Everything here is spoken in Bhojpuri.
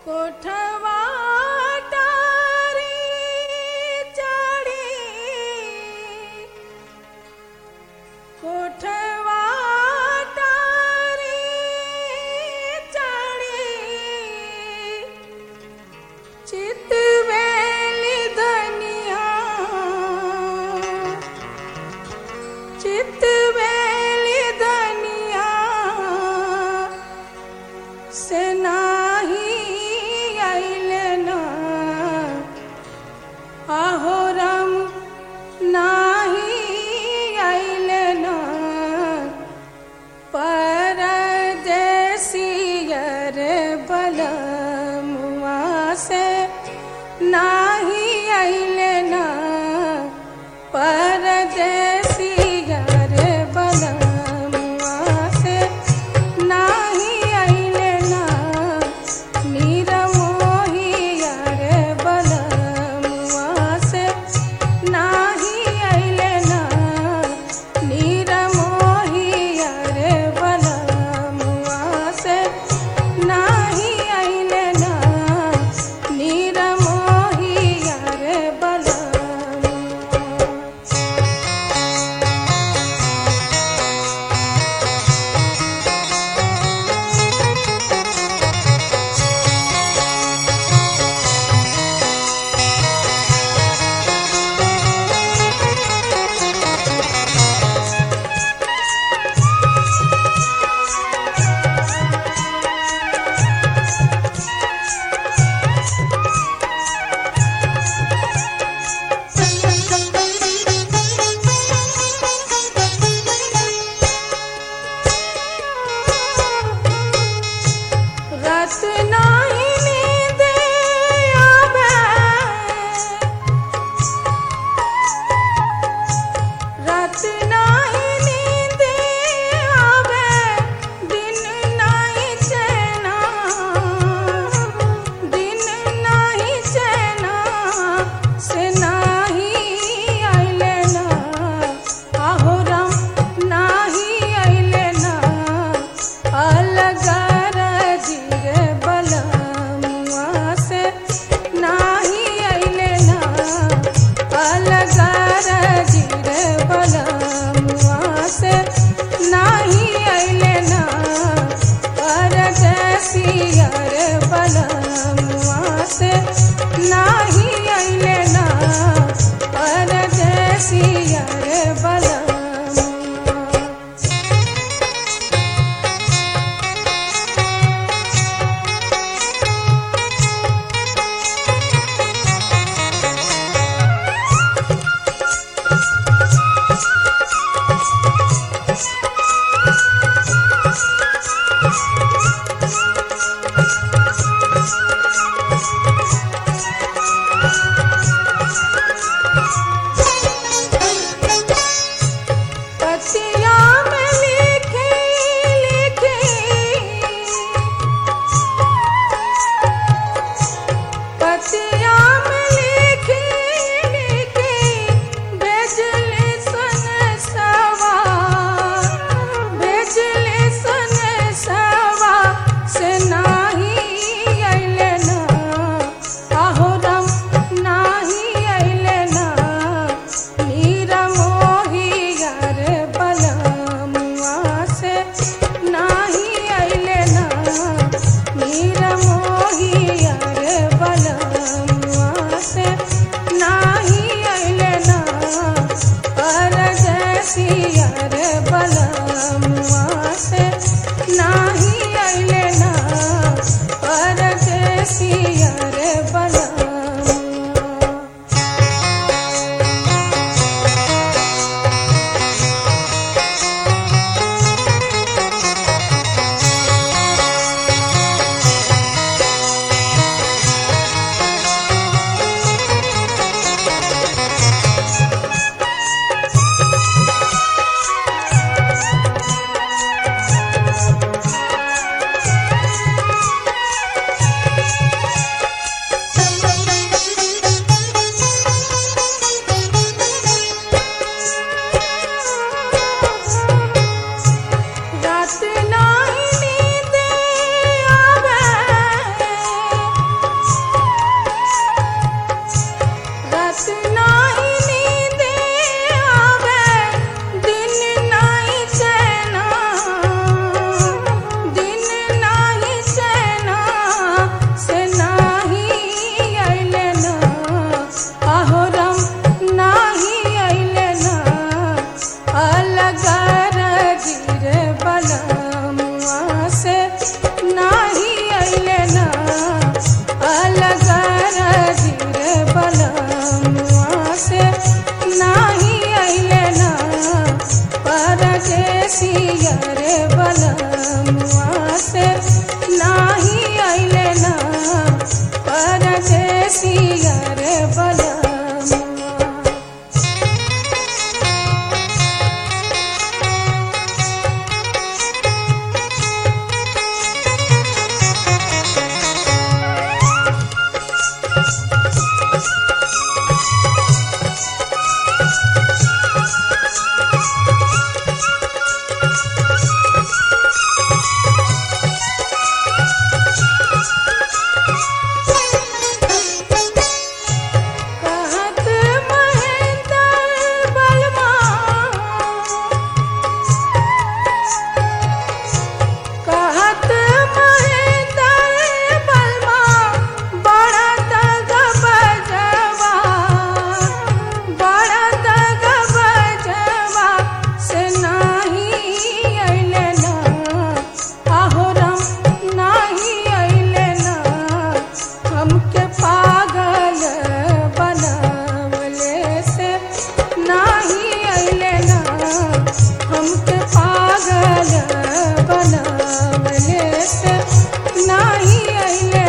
कोठवा टारी चढ़ी कोठवा टारी चढ़ी चितवेली धनिया चितवेली धनिया से नाही आइले ना आहो राम नाही आइले ना परदेसियर बलमुआ से नाही आइले ना परदेसियर बलमुआ से नाही आइले ना निरमोहियर बलमुआ से नाही आइले ना निरमोहियर बलमुआ से नाही आइले ना निरमोहियर बलमुआ रात नाही नींद आवे रात नाही नींद आवे दिन नाही चैना दिन नाही चैना से नाही आइले ना आहो राम नाही आइले ना अलगर जीर बलमुआ से नाही आइले ना अलगर जीर बलमुआ से नाही आइले ना परदेसियर बलमुआ से नाही आइले ना परदेसियर बलमुआ पतिया में लिखे लिखे पतिया में लिखे लिखे भेजले सन सवा भेजले सन सवा से नाही आइले ना आहो राम नाही आइले ना मीरा मोहियर बलमुआ से नाही आइले ना मीरा मोहियर बलमुआ से नाही आइले ना परदेसियर बलमुआ से नाही आइले ना परदेसियर बलमुआ परदेसियर बलमुआ से नाही अइले ना परदेसियर बलमुआ कहत महेंद्र बलमा कहत महेंद्र बलमा बड़ा तग बजवा बड़ा तग बजवा से नाही अइले ना आहो राम नाही अइले ना हमके पागल बनवले से नाही अइले ना हमके पागल बनवले से नाही अइले